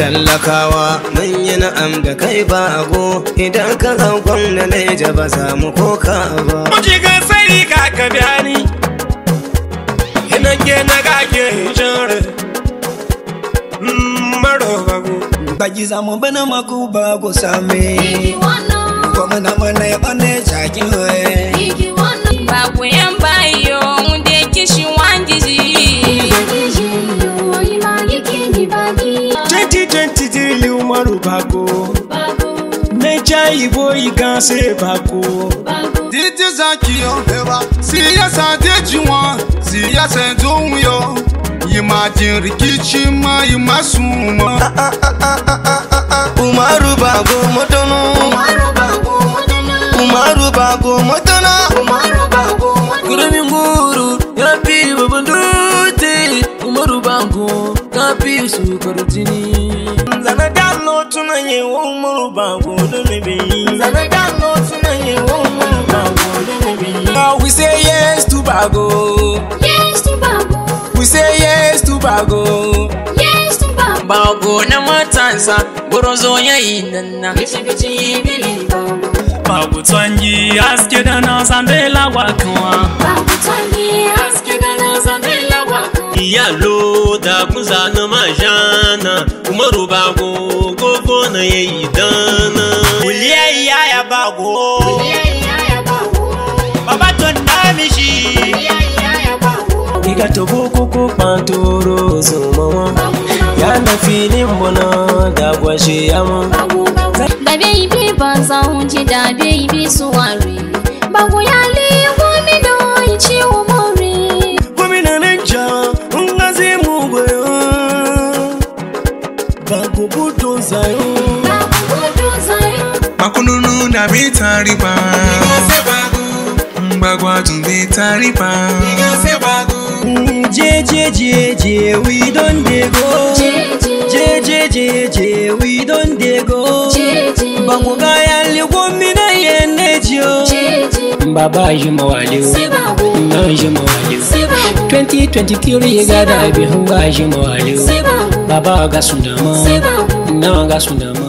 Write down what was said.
talakawa mun yi na'am da kai bago idan ka zagon da naija ba za mu koka ba Muji ga sai ka ka biya ni Ina ke na ga ke jere Maro babu Bagi zamu bana maku bago same Iki wannan, Kuma na mana ya bane jaki we iki wannan. Babu yan bayo wunde kishi wangiji. Bagiji yo, ima yake ni bagi. 2023 Umaru Bako Bago, Meja Ibo Iganse Bako bago. Didi zaki yo hewa siyasa dejiwa siyasa don yo yi ma jin rikici ma yi ma suma umaru bago motono Umaru bago mutuna. umaru bago motono Umaru bago mutuna. Kuramin guru ya fi babban dutse Umaru Bango ka fi su karutini zana dalo tuna ye umaru bago da ne bi zana dalo tuna ye umaru bago da ne bi Now we say yes to Bago Yes to bago. We say yes to Bago Yes to bago. Bago na matansa gorozo ya yi nanna Bici bici bili bago. Babu twangi aske da na zambela wakawa Bago twangi aske da na zambela wako. Iyalo da kuza na majana Umaru bago gogo na yayi dana kuliya ya bago Yaya ya bago. baba ton na mishi Yaya ya bago. Iga tobo koko pantoro zumawa Bago, Ya na filin bona da gwashe yama bago, bago. Da baby ban zan ji da baby suwari. Bago ya le gomi da ichi umori. gwamna ninja ngazi mu gwayo bago budo zayo Bago gudu zai. makununu na bi tariba mgbagwa tun bi tariba Je je je je we don dey go Jeje. Je je je je we don dey go Jeje. Bango ga ya li gomi na yene jio Jeje. Baba yi mawaliu Sai bago. Na yi mawaliu Sai bago. 2023 ya gada bi hunga yi mawaliu Sai bago. Baba ga sunama Sai bago. Na ga sunama